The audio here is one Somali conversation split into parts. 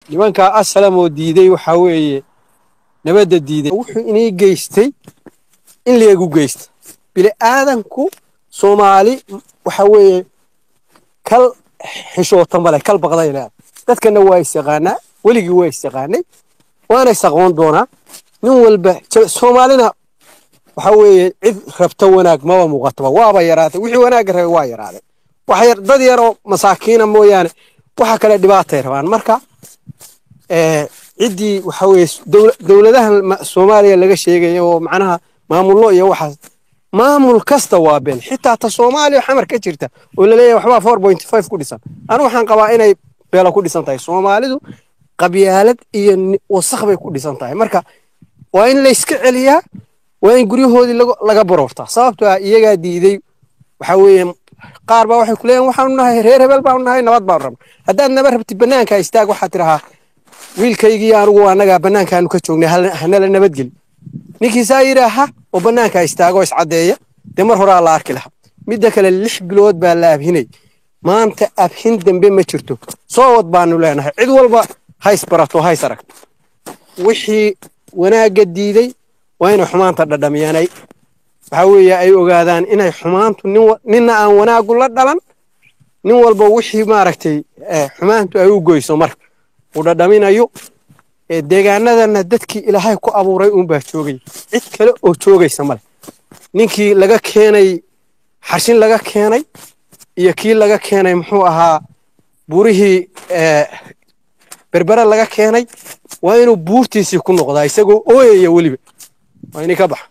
nimankaa asalamoo diiday waxaa weeye nabadda diiday wuxuu inii geystay in leegu geysta bili aadanku soomaali waxa weeye kal xishoota male kal baqday leedahay dadkana waa isyaqaanaa weligii waa isyaqaanay waana isaqoon doonaa nin walba soomaalina waxa weeye cid rabta wanaag maba muuqataba waaba yaraatay wixii wanaagga rabay waa yaraaday wax dad yaroo masaakiina mooyaane waxa kale dhibaatay rabaan marka ciddii waxa weeye dowladahan soomaaliya laga sheegaya oo macnaha maamullo iyo waxaas maamul kasta waa been xitaa ta soomaaliya xamar ka jirta oo laleeyahay waxbaa four point five ku dhisan anu waxaan qabaa inay beelo ku dhisan tahay soomaalidu qabyaalad iyo wasakh bay ku dhisan tahay marka waa in layska celiyaa waa in guryahoodii laga baroortaa sababtoo ah iyagaa diiday waxa weeye qaar baa waxay ku leeyihin waxaanu nahay reer hebel baanu nahay nabad baanu rabna haddaad nabad rabtid bannaanka istaag waxaad tidhahaa wiilkaygii anigu annagaa bannaankaanu ka joognay hanala nabadgeli ninkiisaa yidhaaha oo bannaanka istaago iscaddeeya dee mar horaa la arki lahaa midda kale lix bilood baa la abhinay maanta abhin dambe ma jirto soo wad baanu leenahay cid walba hays barato hays aragto wixii wanaagga diiday waa inay xumaanta dhadhamiyaanay waxa weeye ay ogaadaan inay xumaantu ninna aan wanaagu la dhalan nin walba wixii maaragtay xumaantu ay u goyso marka uu dhadhaminayo deegaanadana dadkii ilaahay ku abuuray uunbaa joogay cid kale oo joogaysa male ninkii laga keenay xarshin laga keenay iyo kii laga keenay muxuu ahaa burihii berbere laga keenay waa inuu buurtiisii ku noqdaa isagoo ooyaya weliba waa inay ka baxa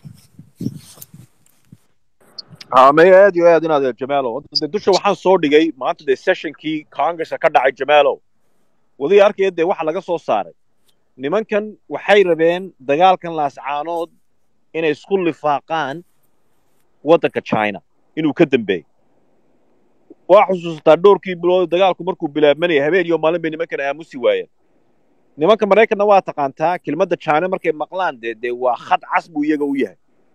may aad iyo aad inaad jamaalo de dusha waxaan soo dhigay maanta dee sessionkii congresska ka dhacay jamaalo wadii arkaya dee waxa laga soo saaray nimankan waxay rabeen dagaalkan laascaanood inay isku lifaaqaan waddanka china inuu ka dambeeyey waa xusuusataa dhowrkii bilood dagaalku markuu bilaabmanaya habeen iyo maalin bay nimankan aamusi waayeen nimanka maraykanna waa taqaantaa kelmadda china markay maqlaan dee dee waa khad cas buu iyaga u yahay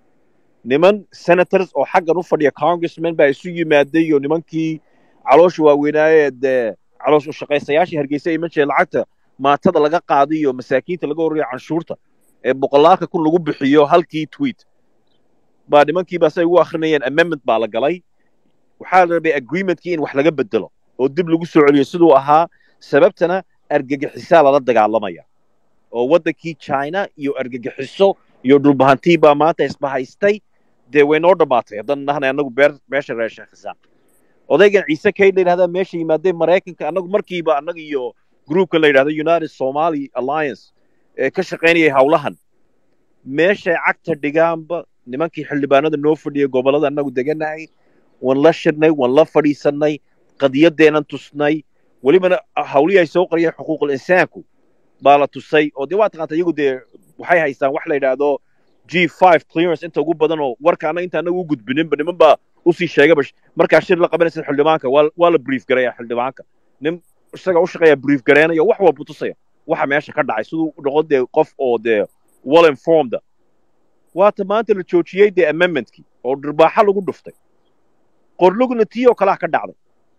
niman senators oo xaggan u fadhiya congressman baa isu yimaaday iyo nimankii caloosha waaweynaaye dee caloosh u shaqaysayaashii hargeysa iman jireen lacagta maatada laga qaaday iyo masaakiinta laga horreeyo canshuurta ee boqolaalka kun lagu bixiyo halkii tweet baa nimankiiba say ugu akrinayeen amendment baa la galay waxaa la rabay agreementkii in wax laga bedelo oo dib lagu soo celiyo siduu ahaa sababtana argagixisaa lala dagaalamaya oo waddankii china iyo argagixiso iyo dhulbahantii baa maanta isbahaystay dee way noo dhammaatay haddaan nahnay annagu beer beesha reer sheekhisaan odaygan ciise kayd la yidhahdaa meesha yimaadee maraykanka annagu markiiba annaga iyo groupka la yidhahdo united somali alliance ee ka shaqaynayay howlahan meeshay cagta dhigaanba nimankii xildhibaanada noo fadhiyay gobollada annagu deganahay waan la shirnay waan la fadhiisannay qadiyadeenan tusnay welibana hawlihii ay soo qariyeen xuquuqul insaanku baa la tusay oo dee waa taqaanta iyagu dee waxay haystaan wax la yidhaahdo g five clearance inta ugu badan oo warka annaga inta annaga u gudbininba niman baa usii sheegaba markaa shir la qabanaysa xildhibaanka waa waa la brief garaya xildhibaanka nin isaga u shaqeeya brief gareynayo wax walba tusaya waxa meesha ka dhacay siduu noqon dee qof oo dee well informed waata maanta la joojiyey dee amendmentkii oo dhirbaaxa lagu dhuftay qorlugna tii oo kalaa ka dhacday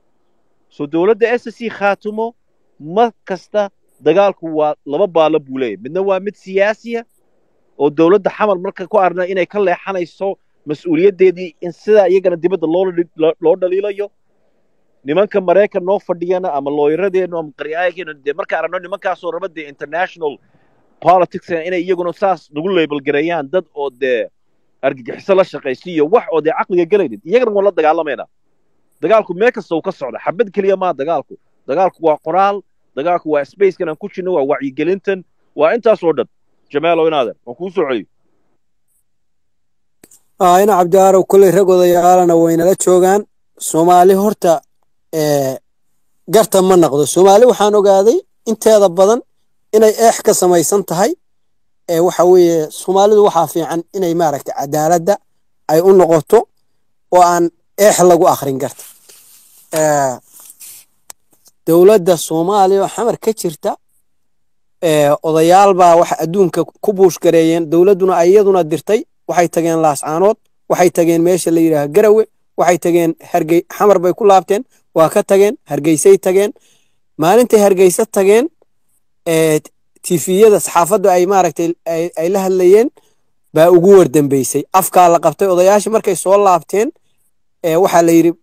soo dowladda s c khaatumo mar kasta dagaalku waa laba baalo buu leeyahy midna waa mid siyaasiya oo dowladda xamal marka ku arna inay ka leexanayso mas-uuliyaddeedii in sidaa iyagana dibadda loo dhaliilayo nimanka maraykan noo fadhiyana ama looyaradeenu ama qaryaayageennu dee marka aragno nimankaasoo raba dee international politics inay iyaguna saas nagu label gareeyaan dad oo dee argagixiso la shaqaysiiyo wax oo dee caqliga gelaynin iyagana waan la dagaalamayna dagaalku meel kasta uu ka socda xabad keliya maa dagaalku dagaalku waa qoraal dagaalku waa spacekan aan ku jirno waa wacyigelintan waa intaasoo dhan jamaalo inaadan waan kuu soo celiyo ina cabdiaarow kolley rag odayaalana waynala joogaan soomaali horta garta ma naqdo soomaali waxaan ogaaday inteeda badan inay eex ka samaysan tahay waxa weeye soomaalidu waxaa fiican inay maaragtay cadaaladda ay u noqoto oo aan eex lagu akhrin garta dowladda soomaaliya oo xamar ka jirta odayaal baa waxa adduunka ku buushgareeyeen dowladduna iyaduna dirtay waxay tageen laascaanood waxay tageen meesha la yidhaaha garawe waxay tageen hargey xamar bay ku laabteen waa ka tageen hargeysay tageen maalintay hargeysa tageen tifiyada saxaafaddu ay maaragtay ay la hadlayeen baa ugu wardambeysay afkaa la qabtay odayaashii markay soo laabteen waxaa la yidhi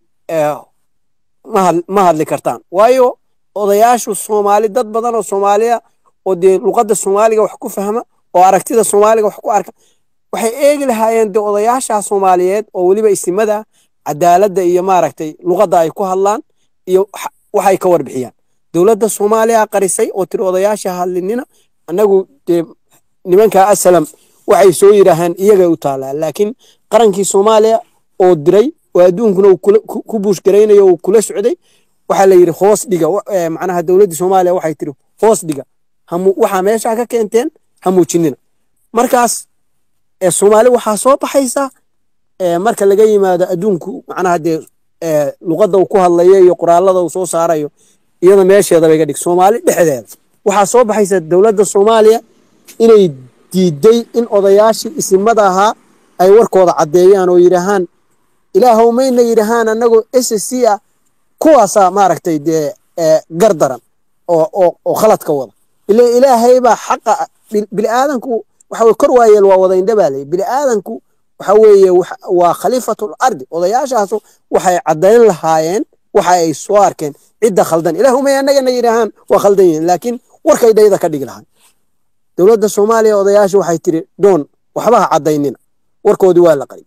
ma hadli kartaan waayo odayaashu soomaali dad badan oo soomaaliya oo dee luqadda soomaaliga wax ku fahma oo aragtida soomaaliga wax ku arka waxay eegi lahaayeen dee odayaasha soomaaliyeed oo weliba isimada cadaaladda iyo maaragtay luqadda ay ku hadlaan iyo waxay ka warbixiyaan dowladda soomaaliya qarisay oo tiri odayaasha hadlinina annagu dee nimanka asalam waxay soo yidhaahaan iyagay u taalaa laakiin qarankii soomaaliya oo diray oo adduunkuna uu ku buushgaraynayo uu kula socday waxaa la yidhi hoos dhiga macnaha dowladdii soomaaliya waxay tiri hoos dhiga waxaa meeshaa ka keenteen ha muujinina markaas soomaali waxaa soo baxaysa marka laga yimaado adduunku macnaha dee luqadda uu ku hadlayo iyo qoraalada uu soo saarayo iyada meesheeda bay ga dhig soomaali dhexdeeda waxaa soo baxaysa dowladda soomaaliya inay diiday in odayaashii isimada ahaa ay warkooda caddeeyaan oo yidhaahaan ilaahow mayna yidhaahaan annagoo s c ah kuwaasaa maaragtay dee gardaran oo khaladka wada ila ilaahay baa xaqa bini'aadanku waxa weye kor waayeel waa wada indha baa leeyahy bini'aadanku waxa weeye waa khaliifatul ardi odayaashaasu waxay caddayn lahaayeen waxa ay soo arkeen cidda khaldan ilaahu may annagana yidhaahaan waa khaldan yihiin laakiin warkay dhayda ka dhigi lahaan dowladda soomaaliya odayaashu waxay tiri doon waxba ha caddaynina warkoodii waa la qari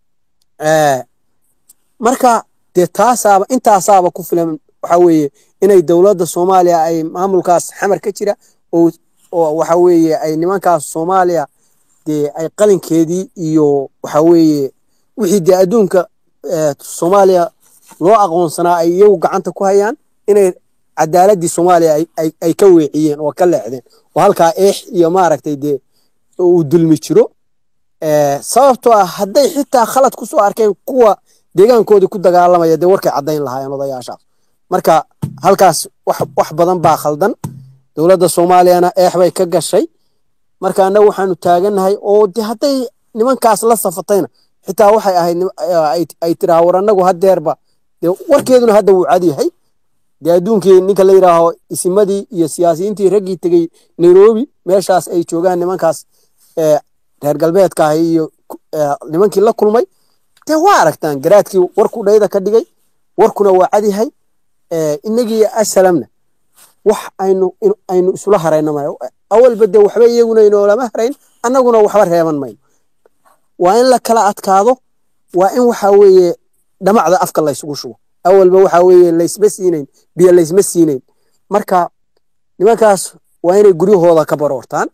marka dee taasaaba intaasaaba ku filan waxa weeye inay dowladda soomaaliya ay maamulkaas xamar ka jira oo waxa weeye ay nimankaas soomaaliya dee ay qalinkeedii iyo waxa weeye wixii dee adduunka soomaaliya loo aqoonsanaa ay iyagu gacanta ku hayaan inay cadaaladii soomaaliya ay ka weeciyeen oo ka leexdeen oo halkaa eex iyo maaragtay dee uu dulmi jiro sababtoo ah hadday xitaa khalad ku soo arkeen kuwa deegaankoodii ku dagaalamaya dee warkay caddayn lahaayeen odayaashaas marka halkaas wax badan baa khaldan dowladda soomaaliyana eex bay ka gashay marka annagu waxaanu taagannahay oo de hadday nimankaas la safatayna xitaa waxay ahayd ay tiraa war annagu hadeerba dee warkeeduna hadda wuu cad yahay dee adduunkii ninka la yidhaaho isimadii iyo siyaasiyiintii raggii tegey nairobi meeshaas ay joogaan nimankaas reer galbeedka ah iyo nimankii la kulmay dee waa aragtaan garaadkii warku dhayda ka dhigay warkuna waa cad yahay inagii asalamna wax aynu aynu isula harayna mayo awalba dee waxba iyaguna inoolama harayn annaguna waxba reeban mayno waa in la kala adkaado waa in waxa weeye dhamacda afka laysugu shubo awalba waxa weeye laysma siinayn biyo laysma siinayn marka nimankaas waa inay guryahooda ka baroortaan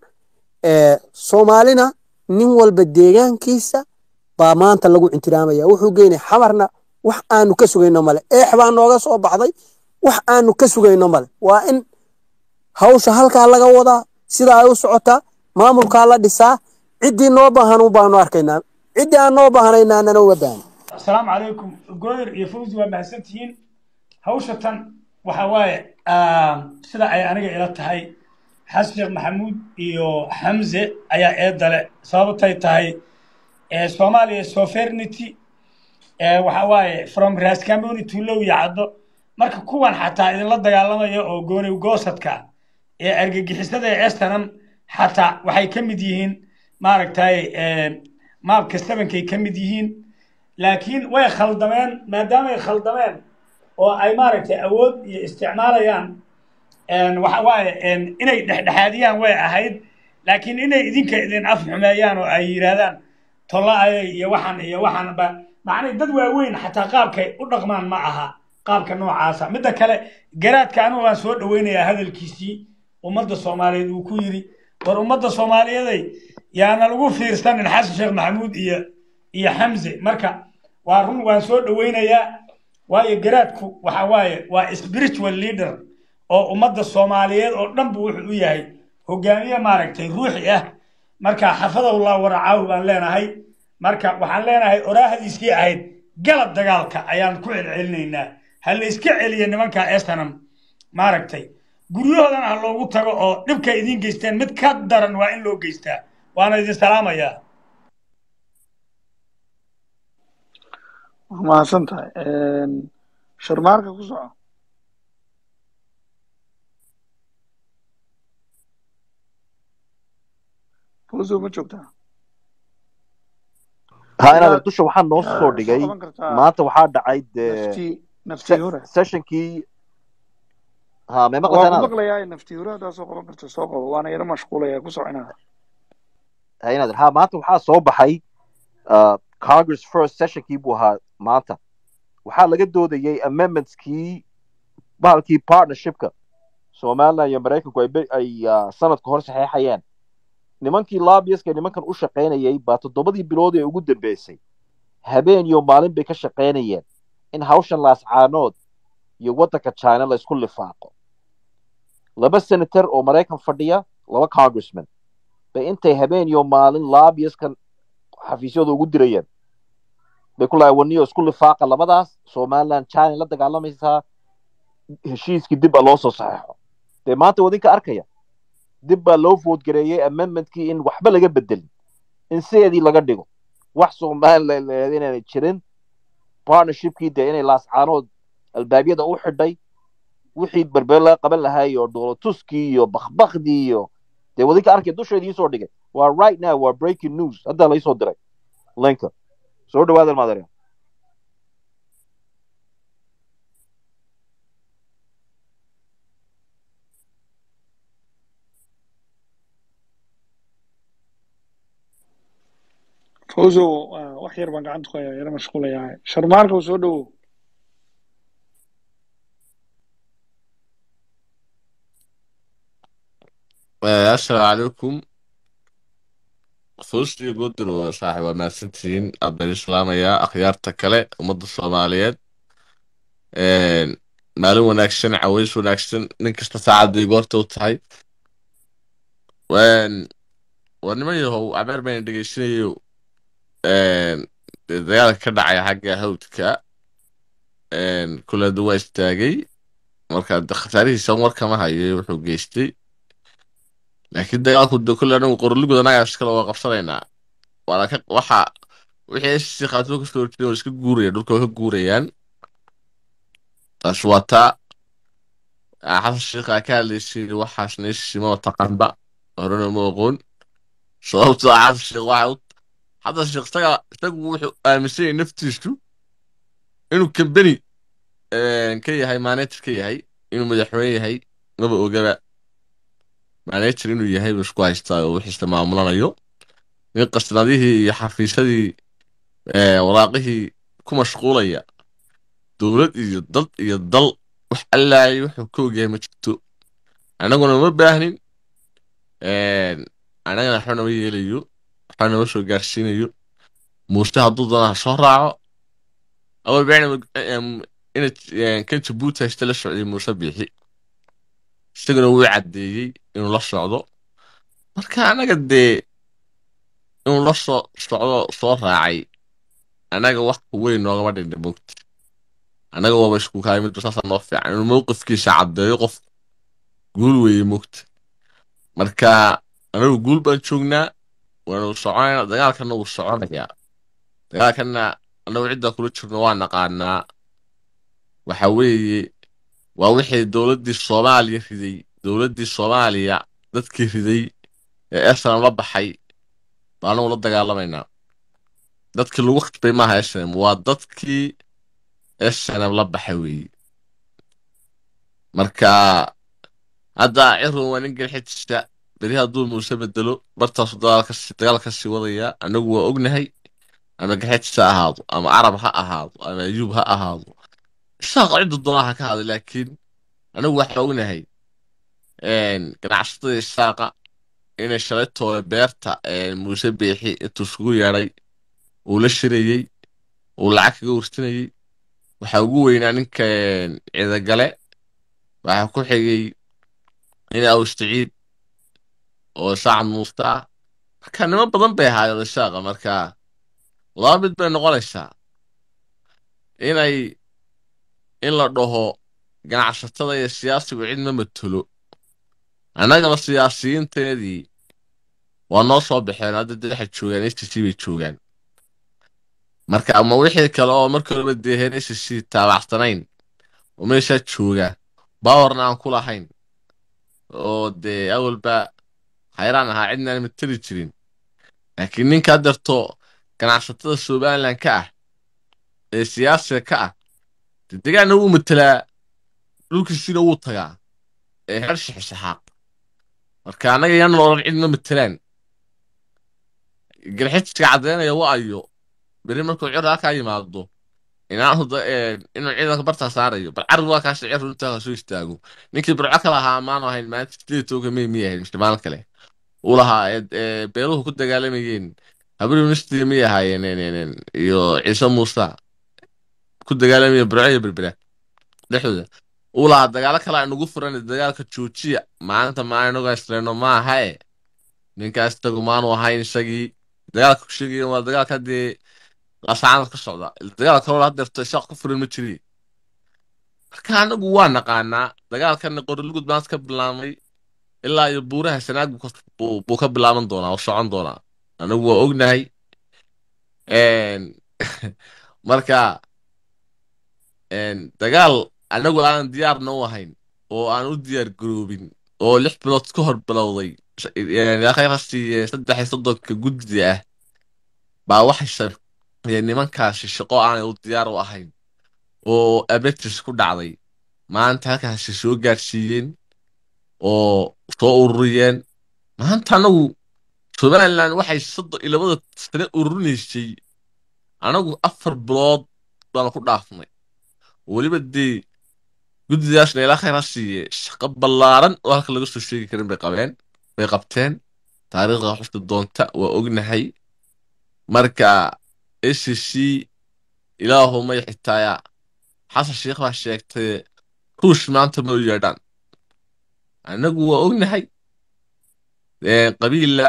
soomaalina nin walba deegaankiisa baa maanta lagu intiraamaya wuxuu geynay xamarna wax aanu ka sugayno male eex baa nooga soo baxday wax aanu ka sugayno male waa in hawsha halkaa laga wadaa sida ay u socotaa maamulkaa la dhisaa ciddii noo baahan baanu arkaynaa ciddii aan noo baahanayna anana uga baahan asalaamu calaykum goodir iyo fawzi waa mahadsantihiin hawsha tan waxa waaye sida ay aniga ila tahay xasan sheekh maxamuud iyo xamze ayaa eedale sababtay tahay soomaaliya sovereignty waxa waaye from rascamoni to low yacdo marka kuwan xataa idinla dagaalamaya oo gooniw goosadka ee argagixisada ee estanam xataa waxay ka mid yihiin maaragtay maabka sebankay ka mid yihiin laakiin way khaldameen maadaamay khaldameen oo ay maaragtay awood iyo isticmaalayaan waxa waaye inay dhexdhexaadiyaan way ahayd laakiin inay idinka idin af xumeeyaan oo ay yidhaahdaan tolla-ayay iyo waxan iyo waxanba macnay dad waaweyn xataa qaabkay u dhaqmaan ma aha qaabka noocaasa midda kale garaadka anigu waan soo dhoweynayaa hadalkiisii ummadda soomaaliyeed uu ku yidhi war ummadda soomaaliyeeday yaana lagu fiirsanin xasan sheekh maxamuud iyo iyo xamse marka waa run waan soo dhoweynayaa waayo garaadku waxa waaye waa spiritual leader oo ummadda soomaaliyeed oo dhan bu wuxuu u yahay hogaamiye maaragtay ruuxi ah marka xafadallah waracaahu baan leenahay marka waxaan leenahay oraahdiisii ahayd galab dagaalka ayaan ku celcelinaynaa ha la iska celiya nimanka estanam maaragtay guryahoodana ha loogu tago oo dhibkay idiin geysteen mid ka daran waa in loo geystaa waana idin salaamayaa waa mahadsan tahay sharmaarka ku soco fawzo ma joogtaa ha inaad inaad dusha waxaa noo yaa soo soo dhigay qaban kartaa maanta waxaa dhacay dee naftii naftii hore sessionkii ha may waa maqlaysaa ku inaad maqlayaa naftii hore haddaa soo qaban karta soo qabo waana yaro mashquulaya ku soconaa ha inaad ha maanta waxaa soo baxay uh, congress first sessionkii buu ahaa maanta waxaa laga doodayay amendmentskii bahalkii partnershipka somaliland iyo maraykanku ay be- ay uh, sanadka hor saxeexayeen nimankii lobbyiska nimankan u shaqaynayay baa toddobadii bilood ee ugu dambeysay habeen iyo maalin bay ka shaqaynayeen in hawshan laascaanood iyo waddanka china la isku lifaaqo laba senator oo maraykan fadhiya laba congressman bay intay habeen iyo maalin lobbyiskan xafiisyada ugu dirayeen bay ku lahay waniyo isku lifaaqa labadaas somaliland china la dagaalamaysaa heshiiskii dib baa loo soo saxeexo dee maanta wadinka arkaya dib baa loo voodgareeyey amendmentkii in waxba laga bedelin in sideedii laga dhigo wax somaliland leed inaanay jirin partnershipkii dee inay laascaanood albaabyada u xidhay wixii berber laga qaban lahaay oo dhoolatuskii iyo bakbakdii iyo dee wadinka arkay dusha idiin soo dhigay waa right now waa breaking news hadda laysoo diray linka soo dhawaada maadariya fawzo ah, wax yar baan gacanta ku hayaa yaro mashquulayaa sharmaarka soo dhowow السلام عليكم فوزتي قدر وصاحب وماسنتين أبن الإسلام يا أخيار تكالي ومد الصوماليات een maalin wanaagsan caways wanaagsan nin kasta saacadii goorta u tahay waan waa niman yahow abeer bayna dhegeysanayo een dee dagaalka ka dhacaya xagga hawdka een kuleedu waa istaagay marka de khasaarihiisa war kama hayo wuxuu geystay laakiin dagaalku de kulle anagu qoroligood anagaa iskale waa qabsanaynaa waana ka waxa wixii si khaatimo kasoo horjeeda waa iska guuraya dhulka waa ka guurayaan taas waa taa Ah, xasan sheikha ka hadlaysay waxaas neysima oo taqaanba horena ma oqoon sababtoo ah xasan sheikh waxa u xasan sheikh isaga isagu wuxuu aaminsan yahay naftiisu inuu kambeni ka yahay manager ka yahay inuu madaxweyne yahay maba ogaba manager inuu yahay buu isku haystaa oo wixiisa maamulanayo in qasnadihii iyo xafiisyadii eh, waraaqihii ku mashquulaya dowlad iyo dad iyo dal wax allaayay wuxuu ka ogyahay ma jirto annaguna ma baahnin annagana waxba nama yeelayo waxba nama soo gaarsiinayo muuse hadduu doona ha soo raaco awal bacna ina kan jabuuti haysta la socday muuse biixi isaguna wuu caddeeyey inuu la socdo marka annaga dee inuu la soo socdo soo raacay annaga wax weyn noogama dhindha mogta annaga waaba isku kahay midba saasaa noo fiican inuu mowqifkiisa caddeeyo qof guul weeye mogta marka anagu guul baan joognaa waanu soconaynaa dagaalkana wuu soconayaa dagaalkana annagu ciddaa kula jirno waa naqaanaa waxa weeye waa wixii dowladdii soomaaliya riday dowladdii soomaaliya dadkii riday ee esnam la baxay baa anagu la dagaalamaynaa dadkii lagu khasbay maaha esnam waa dadkii esnam la baxay weeye marka hadda cirun waa nin garxijista beri hadduu muuse bedelo bartaasu dagaal ka sii wadaya annagu waa ognahay ama garxijis ha ahaado ama carab ha ahaado ama ayuub ha ahaado isaaqa cidda doonaa ha ka hada laakiin anagu waxaa ognahay ganacsatada isaaqa inay shalaytooda beerta muuse beexi intuu isugu yeedhay uu la shirayey uu lacag kaga warsinayey waxaa ugu weynaa ninka ciidagale waxaa ku xigay nin awstaciid oo saacad muusta ah marka niman badan bay ahaayeen isaaqa marka laba mid bay noqonaysaa inay in la dhaho ganacsatada iyo siyaasigu cid ma matelo annagana siyaasiyiinteedii waa noo soo baxeen hadda dee waxay joogaan s t c bay joogaan marka ama wixii kale oo markii horeba deeheen s t c taabacsanayn oo meeshaa jooga baawarna aan ku lahayn oo dee awalba hayraan ahaa cidnaan mateli jirin laakiin ninkaa darto ganacsatada somalilan ka ah ee siyaasiga ka ah dee degaanna wuu matelaa dhulkiisina wuu tagaa ee heer shixishaxaaq marka annaga yaan loolan cidna matelaan garxiska caddaynaya wa ayo beri markuu cir halkaa yimaado inaanu da- ee, inuu ciidanka bartaa saarayo bal carri waa kaasha cir runtaa soo istaago ninkii burco kale ahaa maanu ahayn maalinta sideed toga may miy ahayn mise maalin kale uu lahaa ee- ee, beeluhu ku dagaalamayeen habri ministry miyay ahaayeen een, een, een, iyo ciise muuse ku dagaalamaya burco iyo berbera dhexdooda uu lahaa dagaalo kale aynugu furan dagaalka joojiya maalinta maainaga isleyno maaha e ninkaas isagu maanu ahayn isagii dagaalka ku sheegayan waa dagaalka dee lasaanad ka socda dagaal kaloo hadeerto isaaq ku furan ma jiri marka anagu waa naqaanaa dagaalkan qorilugud baan ka bilaabmay ilaa iyo buuraha sanaag buu ka- buu buu ka bilaaban doonaa oo socon doonaa anagu waa ognahay Een, marka een, dagaal anagu aanan diyaarna u ahayn oo aan u diyaar garoobin oo lix bilood ka hor bilowday khayraastii saddex iyo soddonka guddi ah baa waxay sameeyeen nimankaasi shaqo aanay u diyaar u ahayn oo abetis ku dhacday maanta halkaasi soo gaarsiiyeen oo soo ururiyeen maanta anagu somalilan waxay soddon iyo labada sane ururinaysay anagu afar bilood baanu ku dhaafnay weliba dee guddidaasna ilaa khayr ha siiye shaqo ballaaran oo halka laga soo sheegi karin bay qabeen bay qabteen taariikhda xusta doonta waa ognahay marka s c ilaahumay xitaaya xasan sheekh baa sheegtay ruush maanta ma u yeedhaan annagu waa ognahay Ee, qabiila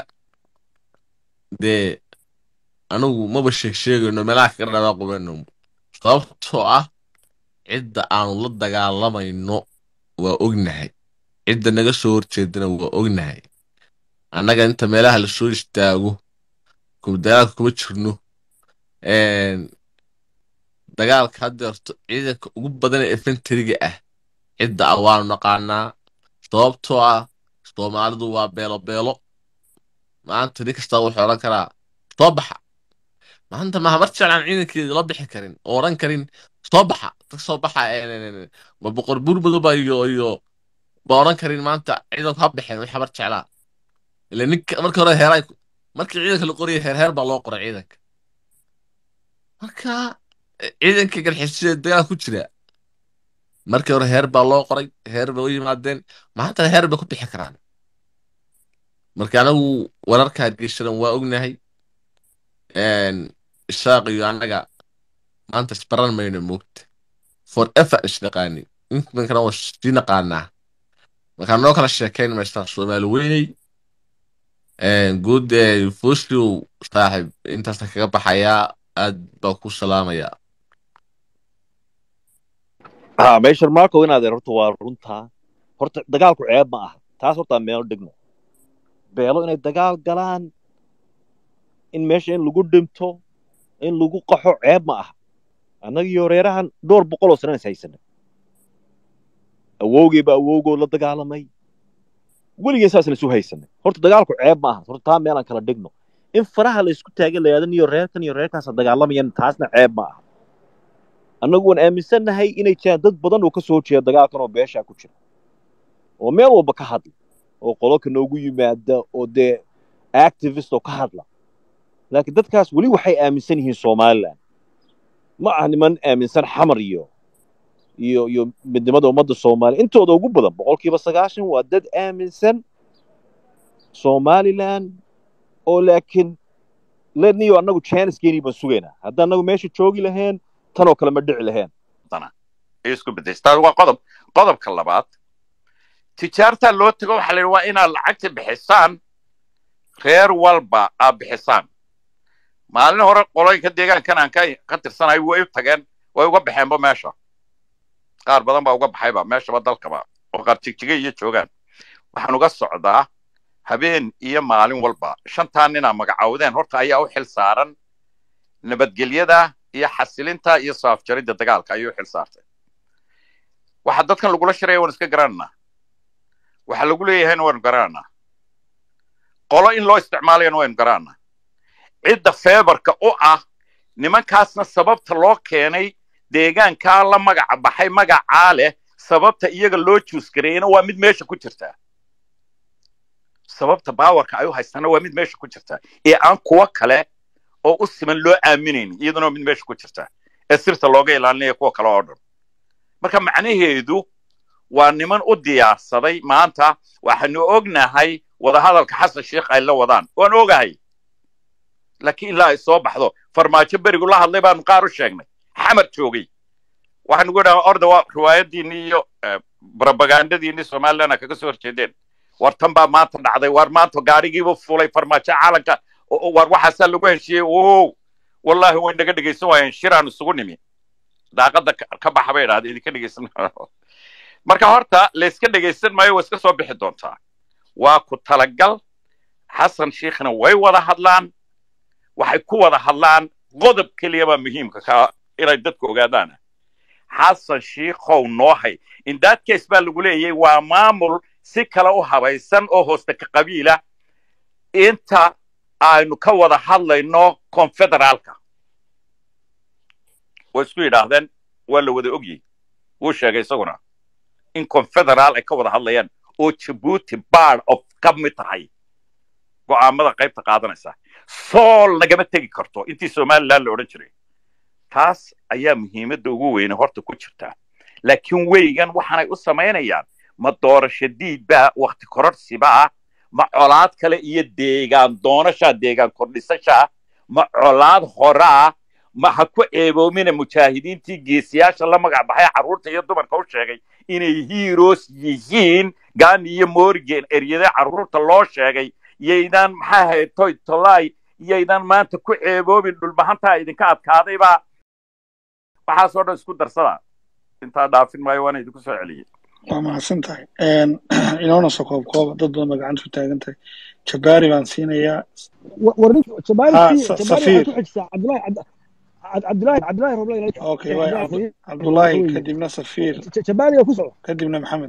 dee anigu maba sheeg sheegayno meelaha kaga dhadaa qubeyno sababtoo ah cidda aanu la dagaalamayno waa ognahay cidda naga soo horjeedana waa ognahay annaga inta meelaha lasoo istaago kuma dagaalka kuma jirno Een, dagaalka haddeerto ciidanka ugu badan ee efenteriga ah cidda ah waanu naqaanaa sababtoo ah soomaalidu waa beelo beelo maanta nin kastaa wuxuu odhan karaa soo baxa maanta ma habar jeclaan ciidankeeda la bixi karin oo odhan karin soo baxa tag soo baxa een, een, een, ma boqor buur madoba iyo iyo ba odhan karin maanta ciidanku ha baxeen way habar jeclaa ila ninka markii hore heeray markii ciidanka la qorayay heer heer baa loo qoray ciidanka marka eh, ciidanka garxisida dagaal ku jira markii hore heer baa loo qoray heer bay u yimaadeen maantana heer bay ku bixi karaan marka anagu wararka hargeysadan waa ognahay Een, isaaq iyo annaga maanta isbaran mayno moogta forever isnaqaani intankana waa sii naqaanaa markaa noo kala sheekayn maysaa soomaali weyney Een, guud ee foslow saaxib intaasa kaga baxayaa aad baa ku salaamayaa ha meeshan marco inaad horta waa runtaa horta dagaalku ceeb ma aha taas horta meel dhigno beelo inay dagaal galaan in meesha in lagu dhinto in lagu qaxo ceeb ma aha annagiyo reerahan dhowr boqol oo sanana is haysanay awowgeyba awowgood la dagaalamay weligeen saasna isu haysanay horta dagaalku ceeb ma aha horta taa meelaan kala dhigno in faraha la isku taagan la yidhahdo niyo reerkan iyo reerkaasa dagaalamayaan taasna ceeb ma aha annagu waan aaminsannahay inay jiraan dad badan oo ka soo jeeda dagaalkan oo beeshaa ku jira oo meel walba ka hadla oo qololka noogu yimaada oo dee activist oo ka hadla laakiin dadkaas weli waxay aaminsan yihiin somaliland ma aha niman aaminsan xamar iyo iyo iyo midnimada ummadda soomaaliya intooda ugu badan boqolkiiba sagaashan waa dad aaminsan somaliland oo laakiin leniyo annagu janiskeenii baan sugaynaa hadda annagu meesha joogi lahayn tan oo kale ma dhici lahayn ay isku beddestaa waa qodob qodobka labaad tijaartaa loo tago waxaa la yidhi waa inaad lacagta bixisaan reer walba aad bixisaan maalin hore qoloyinka deegaankan aan ka ka tirsanahay way u tageen way uga baxeenba meesha qaar badan baa uga baxayba meeshaba dalkaba oo qaar jigjigay iyo joogaan waxaan uga socdaa habeen iyo maalin walba shantaa ninaa magacawdeen horta ayaa u xil saaran nabadgelyada iyo xasilinta iyo saafjaridda dagaalka ayuu xil saartay waxa dadkan lagula shiraya waan iska garananaa waxa lagu leeyahayna waynu garananaa qolo in loo isticmaalayana waynu garananaa cidda feebarka u ah nimankaasna sababta loo keenay deegaankaa la magaca baxay magacaa leh sababta iyaga loo juusgareeyana waa mid meesha ku jirta sababta baawarka ay u haystaana waa mid meesha ku jirta ee aan kuwo kale oo u siman loo aaminaynin iyaduna waa mid meesha ku jirta ee sirta looga ilaalinaya kuwa kale oo dhan marka macnaheedu waa niman u diyaarsaday maanta waxaanu ognahay wadahadalka xasan sheikh ay la wadaan waan ogahay laakiin ilaa ay soo baxdo farmaajo berigu la hadlay baanu qaar u sheegnay xamar joogay waxaanu ku dhaha orda waa riwaayadiinni iyo brobagandadiinni somalilandna kaga soo horjeedeen war tan baa maanta dhacday war maanta gaarigiibu fulay farmaajo caalanka war waxaasaa lagu heshiiyey o wallahi way naga dhegaysan waayeen shiraan isugu nimi daaqadda ka baxa bay idhahda idinka dhegaysan marka horta layska dhegaysan maayo way iska soo bixi doontaa waa ku talagal xasan sheikhna way wada hadlaan waxay ku wada hadlaan qodob keliya baa muhiimka ka inay dadku ogaadaan xasan sheikhow noo hay in that case baa lagu leeyahay waa maamul si kale u habaysan oo hooste ka qabiila inta aynu ka wada hadlayno confederaalka way isku yidhaahdeen waa la wada ogyihi wuu sheegay isaguna in confederaal ay ka wada hadlayaan oo jabuuti bard of ka mid tahay go'aamada qaybta qaadanaysa sool nagama tegi karto intii somaliland la odhan jiray taas ayaa muhiimadda ugu weyne horta ku jirta laakiin weygan waxaanay u samaynayaan ma doorasho diidbaa wakti kororhsibaa ma colaad kale iyo deegaan doonashaa deegaan kordhisashaa ma colaad horaa ma ha ku eeboomina mujaahidiintii geesiyaasha la magac baxay carruurta iyo dumarka u sheegay inay hiiros yihiin gaani iyo morgan eryade carruurta loo sheegay yaydaan maxaa ahayd toy tolay yaydaan maanta ku ceeboomin dhulbahantaa idinka adkaadaybaa waxaasoo dhan isku darsada intaa dhaafin maayo waana idinku soo celiyey waa mahadsan tahay inoona soo koob kooba dad badan baa gacanta ku taagan tahay jabaari baan siinayaa safiir okay waay cabdullaahi kadibna safiir kadibna maxamed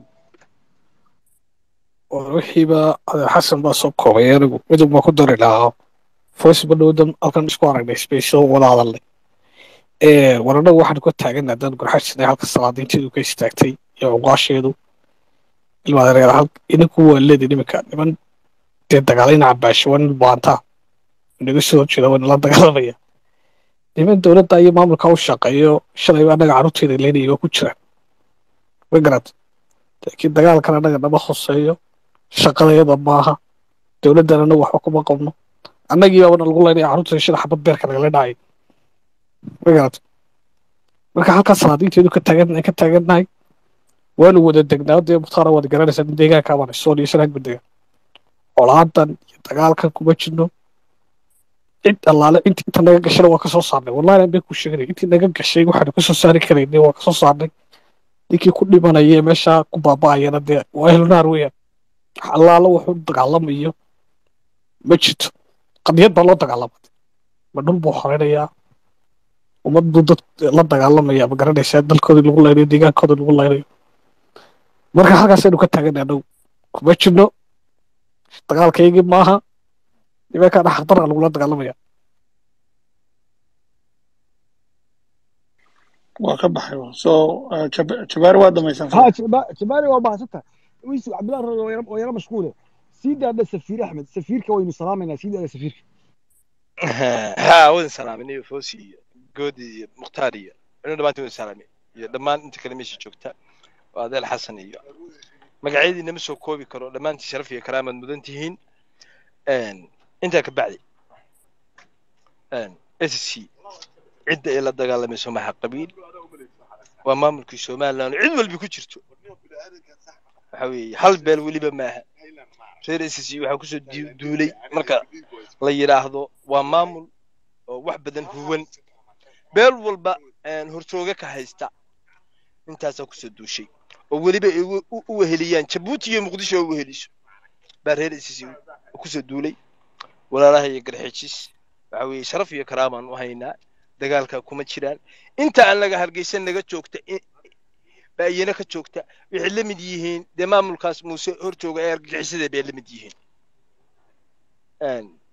wixiiba xasan baa soo koobay anigu midub baa ku dari lahaa voice badhowdan halkan isku aragnay space wada hadalnay war annagu waxaan ka taagan haddaan gurxajisnay halka salaadiinteedu ka istaagtay iyo cuqaasheedu ilmaadereer hal idinku waa leedin iminka niman dee dagaalayna cabaasho waa nin baantaa inaga soo horjeeda waa nala dagaalamaya niman dowladda iyo maamulka u shaqeeyo shalayba annaga carruurteeda leynaya waa ku jiraan ma garad laakiin dagaalkan annaga nama hoseeyo shaqadayada maaha dowladdan annagu waxba kuma qabno annagii baabana lagu leynaya carruurta shida xabad beerka nagala dhacay ma garad marka halkaa salaadiinteedu ka taagan ka taagannahay waanu wada degnaa dee mukhtaara waad garanaysaa in deegaanka abaan sool iyo sanaag badegan colaadan iyo dagaalkan kuma jirno cid allaale inti inta naga gashana waa kasoo saarnay wallahi aan been ku sheeganay intii naga gashay waxaanu kasoo saari karaynay waa kasoo saarnay ninkii ku dhimanaya meeshaa ku baaba'ayana dee waa ehlunaar weeyaan allaala wuxuu dagaalamayo ma jirto qadiyad baa loo dagaalamay ma dhul buu horeynayaa ummad buu dad la dagaalamaya ma garanaysaa dalkoodii lagu laynayo deegaankoodii lagu laynayo marka halkaasaynu ka taaganay annagu kuma jirno dagaalkaygii maaha nimankaana xaqdarra lagula dagaalamaya waa ka baxay so jabaari waa dhamaysan ها جبالي وباسطة ويسو عبد الله ويرى مشغولة سيدا هذا سفير احمد سفير كوين سلامنا سيدا هذا سفير ها wadin salaaminay foosi iyo good iyo mukhtaar iyo inu dhammaantiin wadin salaamay iyo dhammaan inta kale meesha joogta waa adeel xasan iyo magacyadii nama soo koobi karo dhammaantii sharaf iyo karaamad mudan tihiin intaa ka bacdi s c cidda ay la dagaalamayso maxa qabiil waa maamulkii somaliland cid walba ku jirto waxa weeye hal beel weliba maaha reer s c waxaa kusoo duulay marka la yidhaahdo waa maamul oo wax badan huwan beel walba hortooga ka haysta intaasaa kusoo duushay oo weliba ay u weheliyaan jabuuti iyo muqdisho u weheliso baa reer s c kusoo duulay walaalaha iyo garxijis waxa weeye sharaf iyo karaamaan u haynaa dagaalka kuma jiraan inta aan laga hargeysan naga joogta baa iyana ka joogta waxay la mid yihiin dee maamulkaas muuse horjooga ee argagixisada bay la mid yihiin